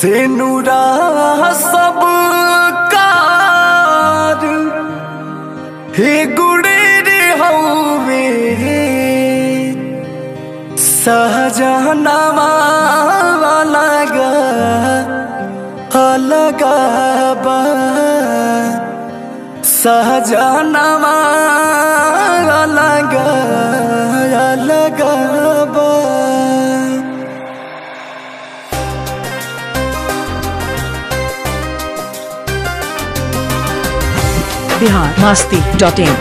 से नूरा सब कार हे गुड़े रे हवे सहजनवा अलग अलग बा सहजनवा अलग अलग बा बिहार मास्ती डॉट इन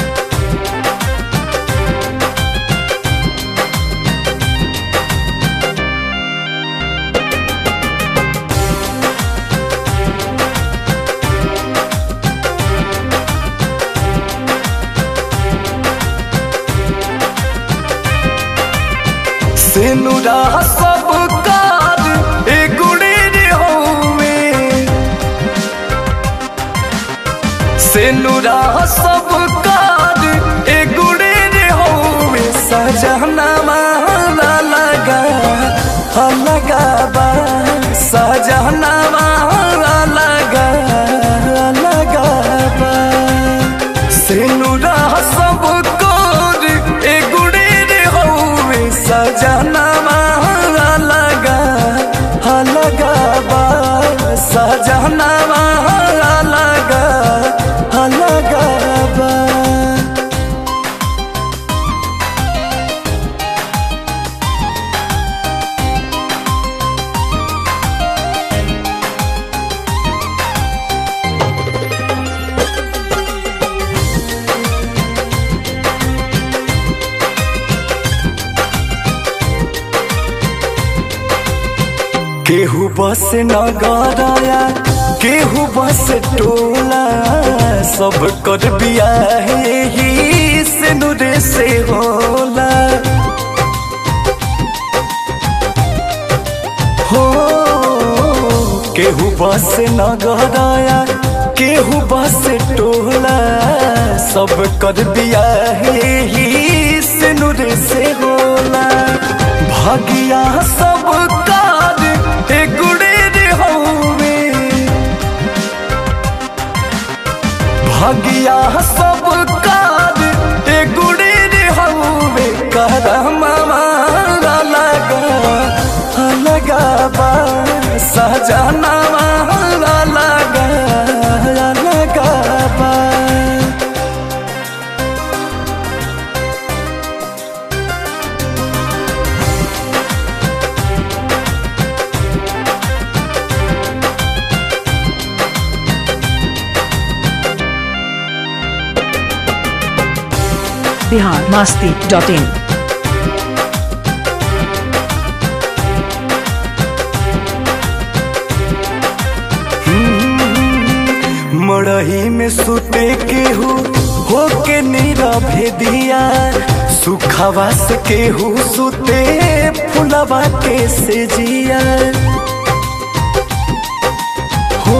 सेनुरा सब कार ए गुड़े रे होवे सेनुरा सब कार ए गुड़े रे होवे सजना माला लगा लगा बा सजना माला लगा लगा बा सेनुरा सब कोर ए गुड़े रे होवे सजना माला लगा लगा बा सजना माला लगा लगा बा केहू बस नगराया केहू बस टोला सब कर बिया ही से नुरे से होला हो केहू बस नगराया केहू बस टोला सब कर बिया ही से नुरे से होला भागिया सब कार ए गुड़े रे होवे भागिया सब कार ए गुड़े रे होवे करमा मारा लगा लगा बा सजना मारा लगा लगा बा बिहार मास्ती डॉट इन मड़ही में सुते केहू होके नीरा भेदिया सुखवा से केहू सुते फुलवा के से जिया हो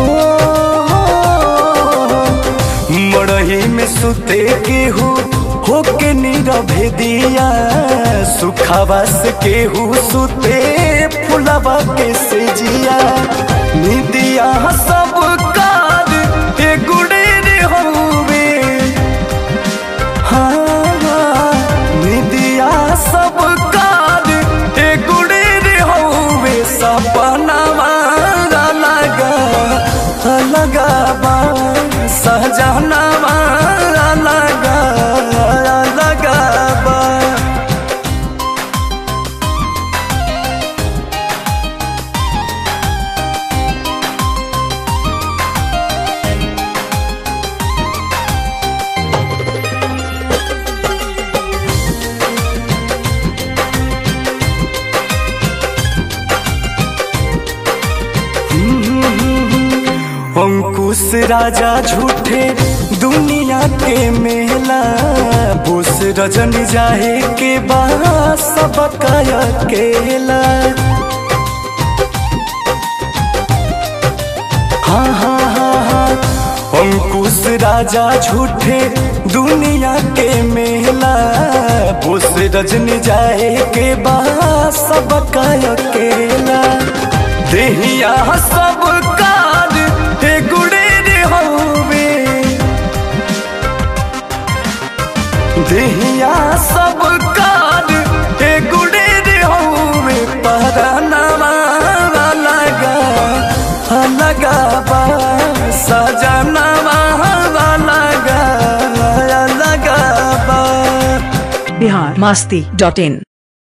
मड़ही में सुते केहू होके नीरा भेदिया सुखवा से केहू सुते फुलवा के से जिया निदिया सब कार ए गुड़े रे होवे हाँ निदिया सब कार ए गुड़े रे होवे सपना मारा लगा लगा बा सहजना मारा लगा लगा बा अंकुश राजा झूठे दुनिया के मेला बोस रजन जाए के बाद सब अकेला हाँ हाँ हाँ हाँ अंकुश राजा झूठे दुनिया के मेला बोस रजन जाए के बाद सब अकेला देहिया सब कार हे गुड़े रे हवे देहिया सब कार हे गुड़े रे हवे परानवा लगा लगा बा सजनवा लगा लगा बा बिहार मास्ती डॉट इन